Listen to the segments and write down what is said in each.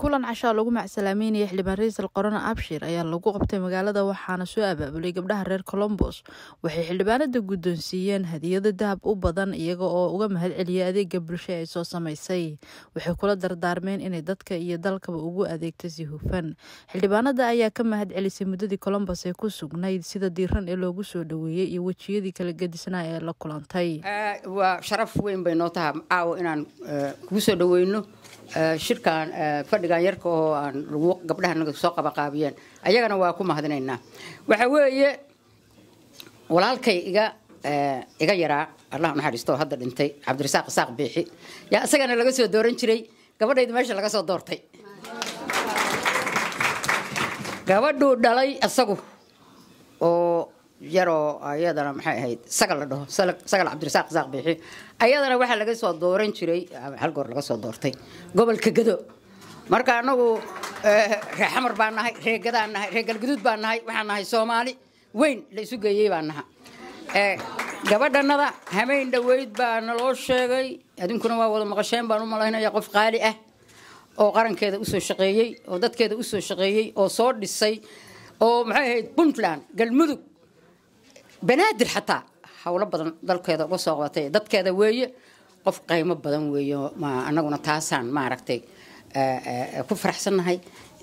kulan cashaa lagu macsalaameynaya xildhibaan ra-iisal qorona abshir ayaa lagu qabtay magaalada waxaana soo abaabulay gabdhaha reer colombos waxay xildhibaanada guddoonsiiyeen hadiyado dahab u badan iyaga oo uga mahad celiyay adeega bulsho ay soo samaysay waxay kula dardaarmeen inay dadka iyo dalkaba ugu adeegto si hufan xildhibaanada ayaa ka mahad celisay muddadii colombos ee ku sugnayd sida diiran ee loogu soo dhaweeyey iyo wejiyadii kala gedisnaa ee la kulantay waa sharaf weyn bay noo tahay caawo inaan kugu soo dhaweyno shirkan fadhigan yarka oo aan gabdhaha naga soo qabaqaabiyeen ayagana waa ku mahadinaynaa waxa weeye walaalkay iga iga yaraa allah naxariisto hadda dhintay cabdirasaaq isaaq biixi yaa isagana laga soo dooran jiray gabadhayda meesha laga soo doortay gabadhuu dhalay isagu oo yaroo ayadana maxay ahayd sagal la dhaho sagal cabdirasaaq isaaq biixi ayadana waxaa laga soo dooran jiray hal goor laga soo doortay gobolka gado marka anagu ree xamar baan nahay ree gadaan nahay ree galguduud baan nahay waxaan nahay soomaali weyn la isu geeyey baan naha gabadhanada hameyn dhaweyd baa naloo sheegay adinkuna waa wada maqasheen baan u malaynaya qof qaali ah oo qarankeeda usoo shaqeeyey oo dadkeeda usoo shaqeeyey oo soo dhisay oo maxay ahayd puntland galmudug banaadir xataa howlo badan dalkeeda uga soo qabatay dadkeeda weeye qof qaymo badan weeye anaguna taasaan maaragtay ku faraxsannahay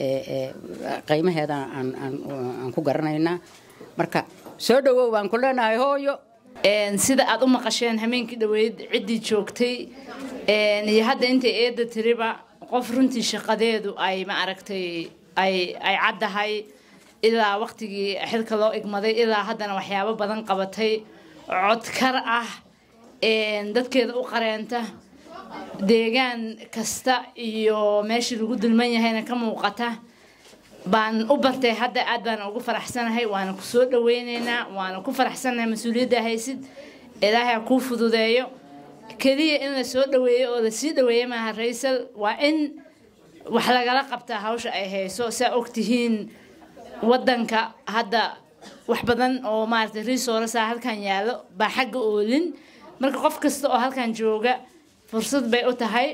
qaymaheeda aan ku garanaynaa marka soo dhawow baan ku leenahay hooyo sida aad u maqasheen hameenkii dhaweyd ciddii joogtay iyo hadda intay eedda tiriba qof runtii shaqadeedu ay ma aragtay ay ay caddahay ilaa waqtigii xilka loo igmaday ilaa haddana waxyaabo badan qabatay codkar ah dadkeeda u qareenta deegaan kasta iyo meeshii lagu dulman yahayna ka muuqata baan u bartay hadda aad baan ugu faraxsanahay waana ku soo dhaweyneynaa waana ku faraxsanahay mas-uuliyadda haysid ilaahay ha kuu fududeeyo keliya in la soo dhaweeyo oo lasii dhaweeya maaha raysal waa in wax lagala qabtaa hawsha ay hayso saa ogtihiin wadanka hadda wax badan oo maaragtay resourcea halkan yaallo baa xagga oolin marka qof kasta oo halkan jooga fursad bay u tahay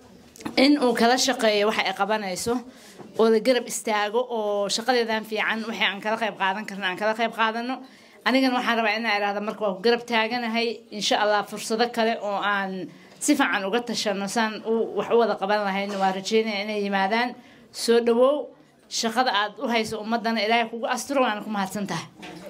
in uu kala shaqeeyo waxa ay qabanayso oo la garab istaago oo shaqadeedan fiican waxay aan kala qayb qaadan karna aan kala qayb qaadano anigana waxaan rabaa inaan idhahda marka waa ku garab taaganahay insha allah fursado kale oo aan si fiican uga tashano saan wax u wada qaban lahayn waa rajeynaya inay yimaadaan soo dhawow shaqada aad u hayso ummadana ilaahay kugu asturo waana ku mahadsan tahay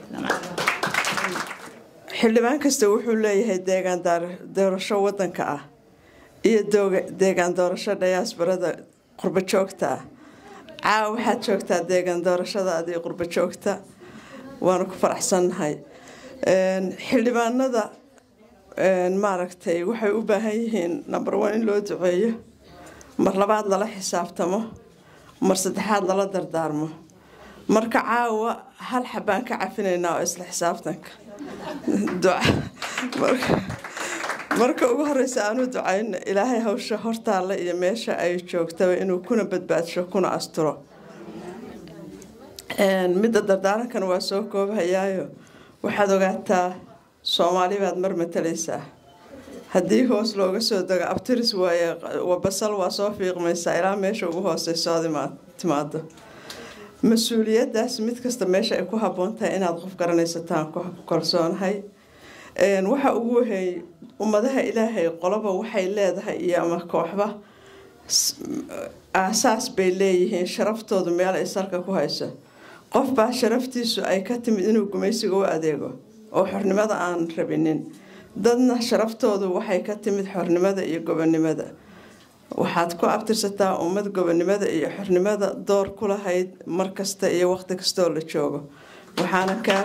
xildhibaan kasta wuxuu leeyahay deegaan doorasho wadanka ah iyo deegaan doorasho dhayaasbarada qurbo joogta ah caawa waxaad joogtaa deegaan doorashada adii qurbo joogta waana ku faraxsannahay xildhibaanada maaragtay waxay u baahan yihiin number one in loo duceeyo mar labaad lala xisaabtamo mar saddexaad lala dardaarmo marka caawa hal xabaan ka cafinaynaa oo isla xisaabtanka marka ugu horeysa aanu ducayno ilaahay hawsha hortaalla iyo meesha ay joogtaba inuu kuna badbaadsho kuna asturo midda dardaarankan waa soo koobhayaayo waxaad ogaataa soomaali baad mar matalaysaa haddii hoos looga soo dego abtiris waaye basal waa soo fiiqmaysaa ilaa meesha ugu hooseyso ad timaado mas-uuliyadaas mid kasta meesha ay ku habboon tahay inaad qof garanaysataan ku kalsoonahay waxa ugu wahay ummadaha ilaahay qoloba waxay leedahay iyo ama kooxba aasaas bay leeyihiin sharaftoodu meel ay salka ku hayso qofbaa sharaftiisu ay ka timid inuu gumaysiga u adeego oo xornimada aan rabinin dadna sharaftoodu waxay ka timid xornimada iyo gobonimada waxaad ku abtirsataa ummad gobonimada iyo xornimada door ku lahayd mar kasta iyo waqti kastaoo la joogo waxaana kaa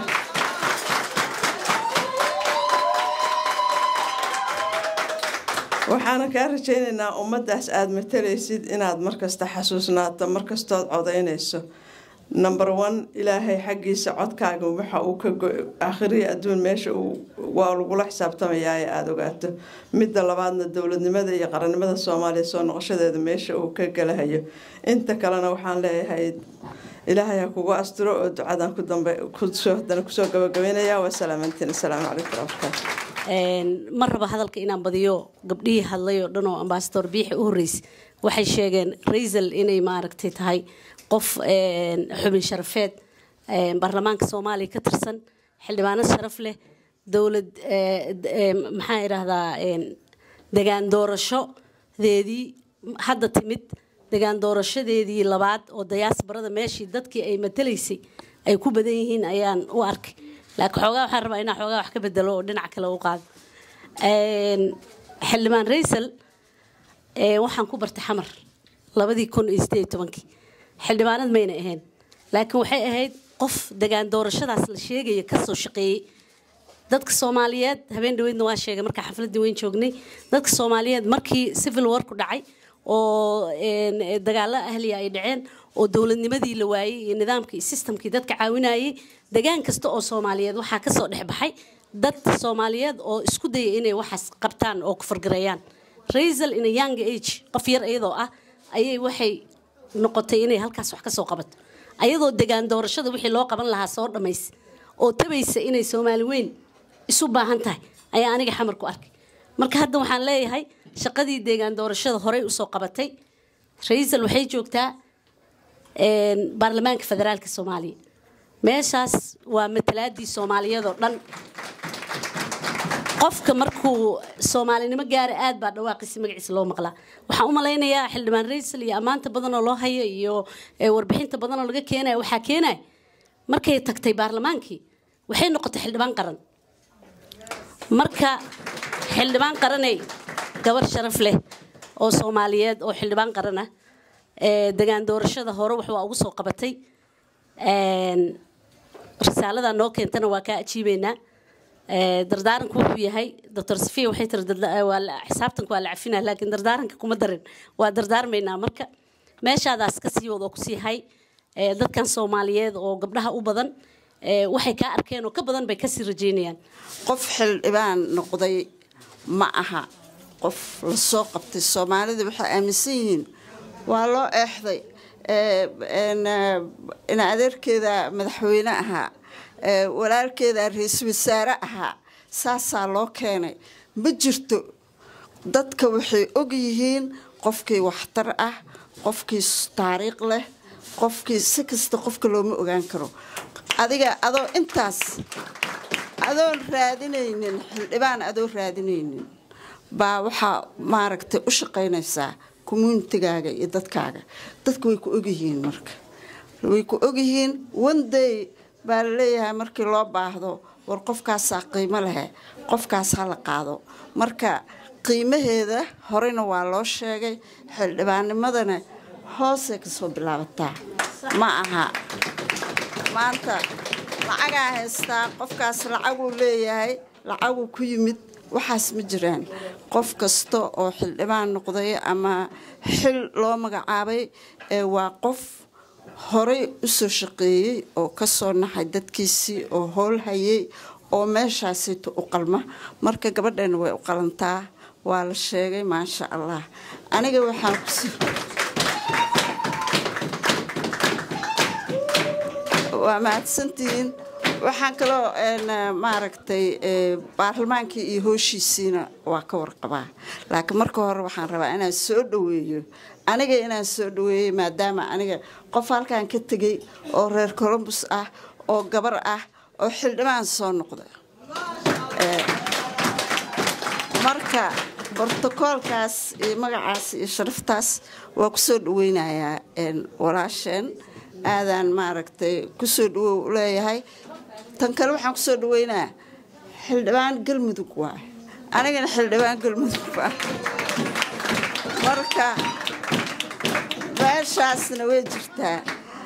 waxaana kaa rajaynaynaa ummadaas aada matalaysid inaad markasta xasuusnaato markastood codaynayso number one ilaahay xaggiisa codkaaga waxa uu ka aakhiriya adduun meesha waa lagula xisaabtamayaa ee aada ogaato midda labaadna dowladnimada iyo qarannimada soomaaliya soo noqoshadeeda meesha uu ka galahayo inta kalena waxaan leeyahay ilaahay ha kugu astiro oo ducadan ku dambe hadana kusoo gabagabeynaya waa salaamantiin asalaamu calaykum waraxmatullahi ma raba hadalka inaan badiyo gabdhihii hadlay oo dhan oo ambasador biixi u horreysay waxay sheegeen raisal inay maaragtay tahay qof xubin sharafeed baarlamaanka soomaaliya ka tirsan xildhibaano sharaf leh dowlad maxaa idhaahdaa degaan doorashodeedii hadda timid degaan doorashadeedii labaad oo dayaasbarada meeshii dadkii ay matalaysay ay ku badan yihiin ayaan u arkay laakiin xoogaa waxaan rabaa inaa xoogaa wax ka bedelo oo dhinac kale u qaado xildhibaan raysal waxaan ku bartay xamar labadii kun iyo sideed iyo tobankii xildhibaanad mayna ahayn laakiin waxay ahayd qof degaan doorashadaas la sheegaya kasoo shaqeeyey dadka soomaaliyeed habeen dhaweydna waa sheegay markaa xafladii weyn joognay dadka soomaaliyeed markii civil war ku dhacay oo dagaalo ahliya ay dhaceen oo dowladnimadii la waayey iyo nidaamkii iyo systemkii dadka caawinayay degaan kasta oo soomaaliyeed waxaa kasoo dhexbaxay dad soomaaliyeed oo isku daya inay waxaas qabtaan oo kufargareeyaan raisal in a young age qof yar iyadoo ah ayay waxay noqotay inay halkaas wax kasoo qabato ayadoo degaan doorashada wixii loo qaban lahaa soo dhammaysa oo tabaysa inay soomaali weyn isu baahan tahay ayaa aniga xamar ku arkay marka hadda waxaan leeyahay shaqadii deegaan doorashada horey usoo qabatay raisal waxay joogtaa baarlamaanka federaalka soomaaliya meeshaas waa matalaadii soomaaliyeed oo dhan qofka markuu soomaalinimo gaara aad baa dhawaaqisi magaciisa loo maqlaa waxaan u malaynayaa xildhibaan raisal iyo ammaanta badan oo loo hayo iyo warbixinta badan oo laga keenaya waxaa keenaya markay tagtay baarlamaankii waxay noqotay xildhibaan qaran marka xildhibaan qaraney gabar sharaf leh oo soomaaliyeed oo xildhibaan qaran ah degaan doorashada hore wax waa ugu soo qabatay risaalada noo keentana waa kaa ajiibeynaa dardaaranku wuxuu yahay doctor safiya waxay tiri xisaabtanku waa la cafinaa laakiin dardaaranka kuma darin waa dardaarmaynaa marka meeshaadaas ka sii wad oo kusii hay dadkan soomaaliyeed oo gabdhaha u badan waxay kaa arkeen oo ka badan bay kasii rajeynayaan qof xildhibaan noqday ma aha qof la soo qabtay soomaalida waxay aaminsan yihiin waa loo eexday in adeerkeeda madaxweyne ahaa walaalkeeda ra-iisul wasaare ahaa saasaa loo keenay ma jirto dadka waxay og yihiin qofkii waxtar ah qofkii taariikh leh qofkii si kasta qofka looma ogaan karo adiga adoo intaas adoon raadinaynin xildhibaan adoo raadinaynin baa waxaa maaragtay u shaqaynaysaa communitigaaga iyo dadkaaga dadka way ku ogyihiin marka way ku ogyihiin one day baa laleeyahay markii loo baahdo war qofkaasaa qiimo lehe qofkaas ha la qaado marka qiimaheeda horena waa loo sheegay xildhibaannimadana hoosay kasoo bilaabataa ma aha maanta lacagaa haystaa qofkaas lacaguu leeyahay lacaguu ku yimid waxaas ma jiraan qof kasta oo xildhibaan noqday ama xil loo magacaabay waa qof horey usoo shaqeeyey oo kasoo naxay dadkiisii oo howl hayay oo meeshaasito u qalma marka gabadheena way u qalantaa waa la sheegay maasha allah aniga waxaan kus waa mahadsantihiin waxaan kaloo maaragtay baarlamaankii iyo hooshiisiina waa ka warqabaa laakiin marka hore waxaan rabaa inaan soo dhaweeyo aniga inaan soo dhaweeyey maadaama aniga qof halkan ka tegay oo reer colombus ah oo gabar ah oo xildhibaan soo noqda marka bortokoolkaas iyo magacaas iyo sharaftaas waa kusoo dhaweynayaa walaasheen aadaan maaragtay kusoo dhawow leeyahay tan kale waxaan kusoo dhaweynaa xildhibaan galmudug waay anigana xildhibaan galmudug waa marka meeshaasna way jirtaa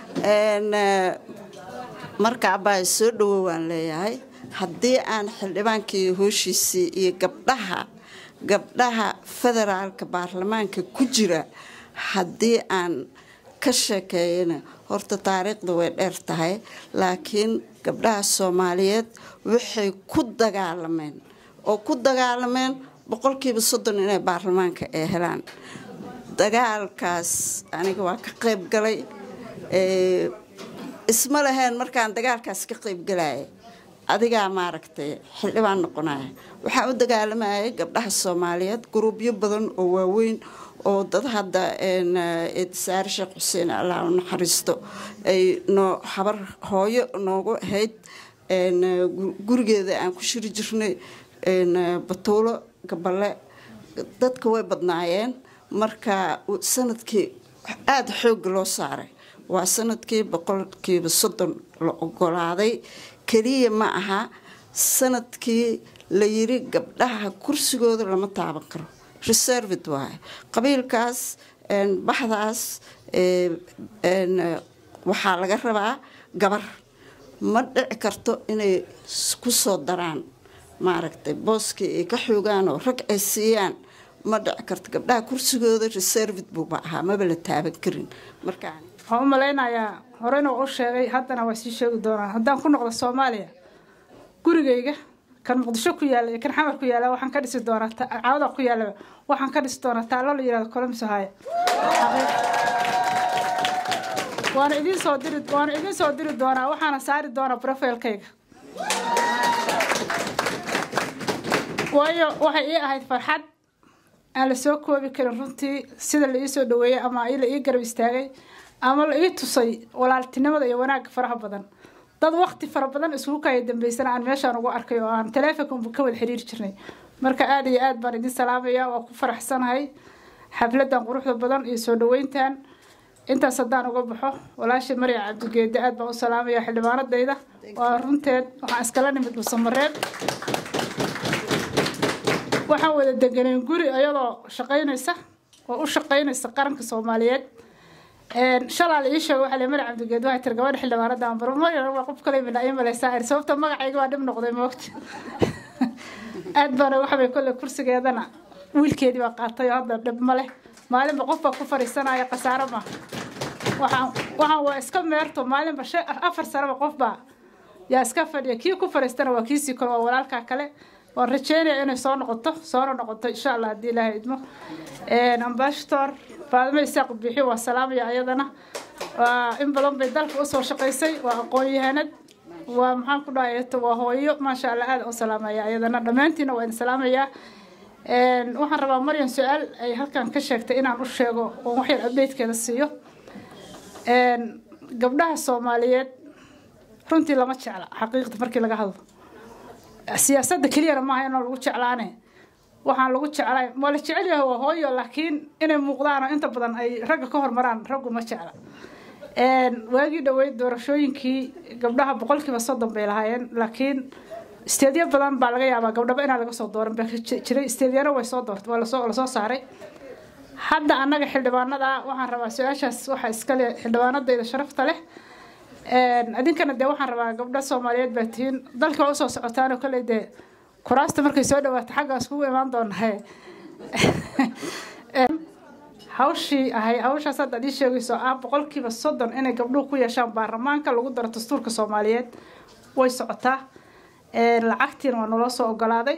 marka abbaay soo dhawow waan leeyahay haddii aan xildhibaankii hooshiisii iyo gabdhaha gabdhaha federaalka baarlamaanka ku jira haddii aan ka sheekeeyana horta taariikhda way dheer tahay laakiin gabdhaha soomaaliyeed waxay ku dagaalameen oo ku dagaalameen boqolkiiba soddon inay baarlamaanka ay helaan dagaalkaas aniga waa ka qayb galay isma lahayn markaan dagaalkaas ka qayb galaya adigaa maaragtay xildhibaan noqonaya waxaan u dagaalamayay gabdhaha soomaaliyeed guruubyo badan oo waaweyn oo dad hadda eedsaare sheekh xuseen allah u naxariisto ay noo habar hooyo noogu ahayd gurigeeda aan ku shiri jirnay batuulo gaballe dadka way badnaayeen marka sanadkii aada xoogga loo saaray waa sanadkii boqolkiiba soddon la ogolaaday keliya ma aha sanadkii la yiri gabdhaha kursigooda lama taaban karo reservid waaye qabiilkaas baxdaas waxaa laga rabaa gabar ma dhici karto inay ku soo daraan maaragtay booskii ay ka xoogaan oo rag ay siiyaan ma dhici karto gabdhaha kursigooda reservid buuba ahaa maba la taaban karin markaa waxaan u malaynayaa horeyna waa u sheegay haddana waa sii sheegi doonaa haddaan ku noqdo soomaaliya gurigayga kan muqdisho ku yaalla iyo kan xamar ku yaalla waxaan ka dhisi doonaa caawada ku yaalla waxaan ka dhisi doonaa taallo la yihahdo colombus ohio waana idiin soo diri waana idiin soo diri doonaa waxaana saari doonaa profilkayga waayo waxay ii ahayd farxad aan la soo koobi karin runtii sida la ii soo dhaweeyey ama la ii garab istaagay ama la ii tusay walaaltinimada iyo wanaagga faraha badan dad wakti fara badan isugu kaya dambeysana aan meeshaan ugu arkay oo aan taleefonka ka wada xiriiri jirnay marka aada iyo aad baan idin salaamaya waa ku faraxsanahay xafladan quruxda badan iyo soo dhaweyntan intaas haddaan uga baxo walaasha marya cabdigeede aad baan u salaamaya xildhibaanadayda waa runteed waxaan iskala nimid dhusamareeb waxaan wada deganeen guri ayadoo shaqaynaysa oo u shaqaynaysa qaranka soomaaliyeed shalaa la ii sheego waxaa lemar cabdigeed waxay tiri gabadha xildhibaanada barmooya waa qof kale mina ii malaysaa ir sababta magacayga waa dhib noqday moogta aad baana waxbay kolley kursigeedana wiilkeedii baa qaatay oo hadda dhib ma leh maalinba qof baa ku fariisanaya khasaaro ma waxaan waxaan waa iska meerto maalinba shan afar sanaba qof baa yaa iska fadhiya kii ku fariistana waa kiisii kale waa walaalkaa kale waan rajeynaya inay soo noqoto soona noqoto insha allah haddii ilaahay idmo ambassador faadimo isaaq bixi waa salaamaya ayadana waa in badan bay dalka usoo shaqaysay waa aqoon-yahanad waa maxaan ku dhahay waa hooyo maasha allah aada u salaamaya ayadana dhammaantiina waa idin salaamayaa waxaan rabaa maryan su-aal ay halkan ka sheegtay inaan u sheego oo waxyar updatekeeda siiyo gabdhaha soomaaliyeed runtii lama jecla xaqiiqda markii laga hadlo siyaasadda keliyana maaha inoo lagu jeclaane waxaan lagu jeclay waa la jecel yahay waa hooyo laakiin inay muuqdaan oo inta badan ay ragga ka hormaraan raggu ma jecla waagii dhaweyd doorashooyinkii gabdhaha boqolkiiba soddon bay lahaayeen laakiin isteedyo badan baa laga yaabaa gabdhaba inaan laga soo dooran baa jiray isteedyana way soo doortay waa lasoo lasoo saaray hadda annaga xildhibaanada waxaan rabaa su-aashaas waxaa iskale xildhibaanadayda sharafta leh idinkana dee waxaan rabaa gabdho soomaaliyeed baa tihiin dalka waa usoo socotaan oo kale dee kuraasta markay soo dhawaato xaggaas kugu imaan doonahe hawshii ahay hawshaas hadda ad ii sheegayso ah boqolkiiba soddon inay gabdhuhu ku yeeshaan baarlamaanka lagu daro dastuurka soomaaliyeed way socotaa lacagtiina waa naloo soo ogolaaday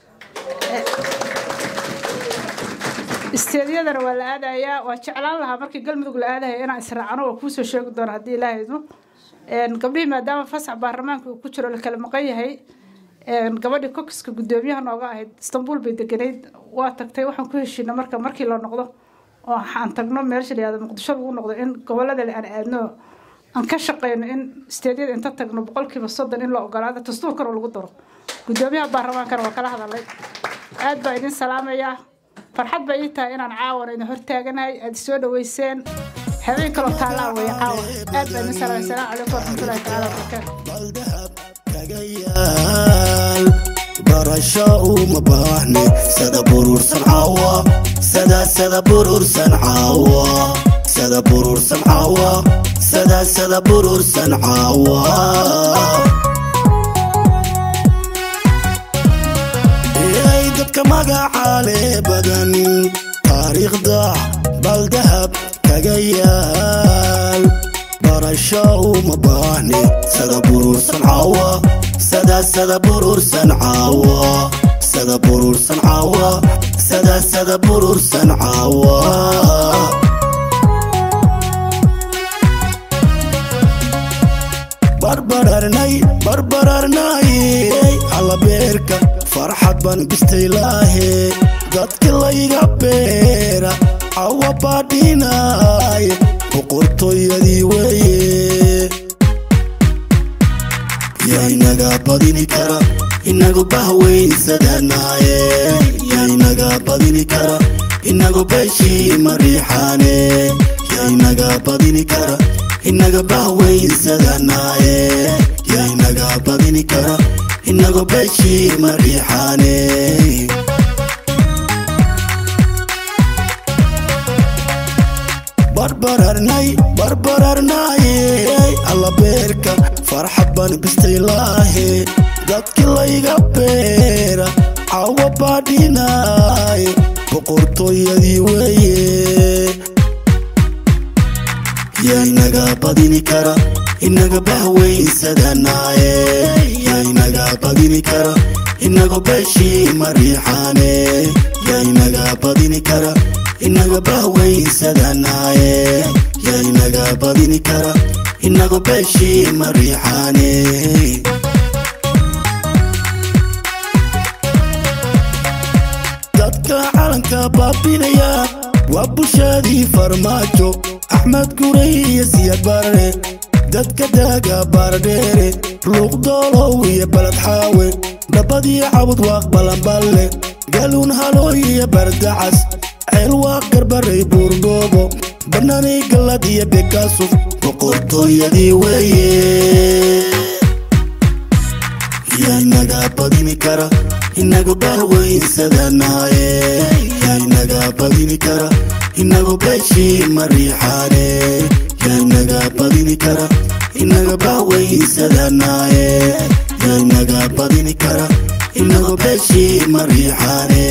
isteedyadana waa la aadayaa waa jeclaan lahaa markii galmudug la aadaya inaan israacno waa kuusoo sheegi doona haddii ilaaha idmo gabdhihii maadaama fasax baarlamaanka uu ku jiro la kala maqan yahay gabadhii kokiska guddoomiyaha nooga ahayd istanbul bay deganayd waa tagtay waxaan ku heshiina marka markii la noqdo oo aan tagno meesha layihahdo muqdisho lagu noqdo in gobolada aan aadno aan ka shaqeyno in isteedyada inta tagno boqolkiiba soddon in la ogolaado dastuurkana lagu daro guddoomiyaha baarlamaankana waa kala hadalay aad baa idin salaamayaa farxad bay ii tahay inaan caawana idin hortaaganahay aad soo dhaweyseen habeen kaloo taallaa weeye caawa aad baa idin salaamay salaamu calaykum waraxmatullahi tacaala wabarakaatu barasho uma baahni sada burursan caawa sada sada burursan caawa sada burursan caawa sada sada burursan caawa ey dadka magacaale badan taariikhda baldahab kaga yaal barasho uma baahni sada burursan caawa sada sada burursan caawa sada burursan caawa sada sada burursan caawa barbar barbararnay barbararnay allabeerka farxad baan gistay laahe dadki layga beera cawa baadhinay boqortooyadii weeye yaa inaga badini kara inagu bahweynsadanaye yaa inaga badini kara inagu beeshii mariixaane yaa inaga badini kara inaga bahweynsadanaye yaa inaga badini kara inagu beeshii mariixaane barbararnay barbararnay allabeerka farxad baan bistay laahe dadki layga beera cawa baadhinay boqortooyadii weeye yaa inaga badini kara inaga bahweynsadanaye yaa inaga badini kara inagu beeshii mariixaane yaa inaga badini kara inaga bahweynsadanaye yaa inaga badini kara inagu beeshii mariixaane dadka calanka baabinaya waa bulshadii farmaajo axmed guray iyo siyad barre dadka daaga baardheere luuqdoolow iyo balad xaawe dhabadii cabud waaq balanballe galuun halooy iyo bardacas ceel waaq garbaray buurdhoobo bannanay gallad iyo bekaasuf boqortooyadii weeye yaa inaga badini kara inagu bahweynsadanaye yaa inaga badini kara inagu beeshii mariixaane yaa inaga badini kara inaga bahweynsadanaye yaa inaga badini kara inagu beeshii mariixaane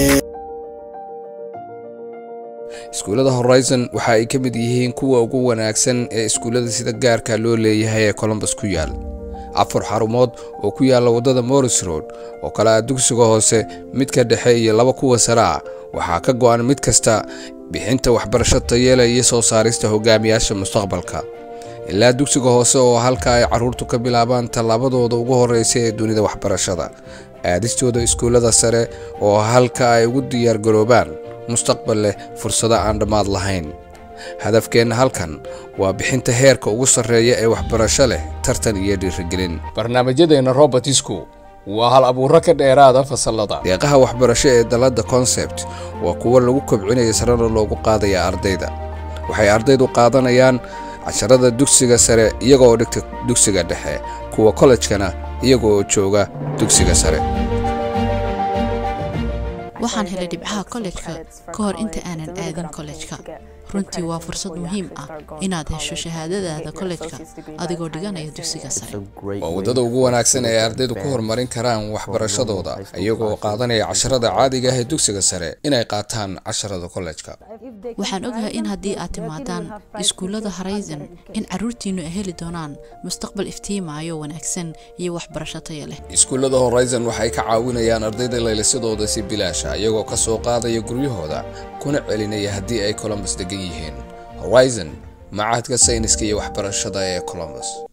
iskuullada horizon waxa ay ka mid yihiin kuwa ugu wanaagsan ee iskuullada sida gaarka loo leeyahay ee colombus ku yaal afar xarumood oo ku yaalla waddada morris road oo kale ah dugsiga hoose midka dhexe iyo laba kuwa sare ah waxaa ka go'an mid kasta bixinta waxbarasho tayeela iyo soo saarista hogaamiyaasha mustaqbalka ilaa dugsiga hoose oo halka ay carruurtu ka bilaabaan tallaabadooda ugu horreysa ee dunida waxbarashada aadistooda iskuullada sare oo halka ay ugu diyaargaroobaan mustaqbal leh fursado aan dhammaad lahayn hadafkeenna halkan waa bixinta heerka ugu sarreeya ee waxbarasho leh tartan iyo dhiirigelin barnaamijyadeenna robertisku waa hal abuuro ka dheeraada fasallada deeqaha waxbarasho ee dalladda concept waa kuwo lagu kobcinaya sarena loogu qaadaya ardayda waxay ardaydu qaadanayaan casharada dugsiga sare iyaga oo dhigta dugsiga dhexe kuwa kollejkana iyaga oo jooga dugsiga sare waxaan helay dhibcaha kollejka ka hor inta aanan aadin kollejka runtii waa fursad muhiim ah inaad hesho shahaadadaada kollejka adigoo dhiganaya dugsiga sare waa waddada ugu wanaagsan ee ardaydu ku horumarin karaan waxbarashadooda iyagoo qaadanaya casharada caadiga ah ee dugsiga sare inay qaataan casharada kollejka waxaan ogahay in haddii aad timaadaan iskuullada horizon in carruurtiinnu ay heli doonaan mustaqbal iftiimaayo wanaagsan iyo waxbarasho taya leh iskuullada horizon waxay ka caawinayaan ardayda laylisadooda si bilaasha iyagoo ka soo qaadaya guryahooda kuna celinaya haddii ay colombus degan yihiin horizon macahadka sayniska iyo waxbarashada ee colombus